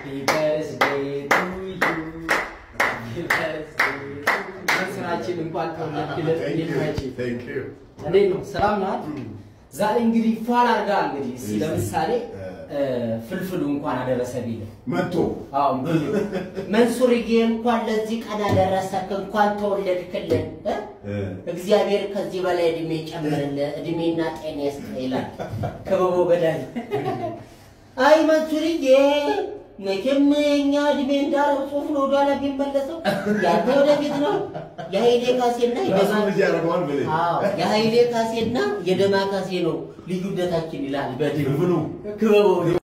Happy birthday to you. Happy birthday to you. መንሱራችን እንኳን ተወለድክልን ይልማችን እንዴት ነው? ሰላም ናት? ዛሬ እንግዲህ ፏል አድርጋ እንግዲህ እስኪ ለምሳሌ ፍልፍሉ እንኳን አደረሰ ቢል መጥቶ አዎ እንግዲህ መንሱርዬ እንኳን ለዚህ ቀን አደረሰክ፣ እንኳን ተወለድክልን እ? እግዚአብሔር ከዚህ በላይ እድሜ ጨምርልህ፣ እድሜና ጤና ይስጥህ ይላል ከበቦ ገዳይ። አይ መንሱርዬ መቼም እኛ እድሜ እንዳለው ጽሁፍ ነው ወደኋላ የሚመለሰው ያንተ ወደፊት ነው። የኃይሌ ካሴና ራሱ የደማ ልጅ ያደርገዋል ብለህ አዎ የኃይሌ ካሴና የደማ ካሴ ነው ልዩነታችን ይላል በድል ብሉ ክበቦ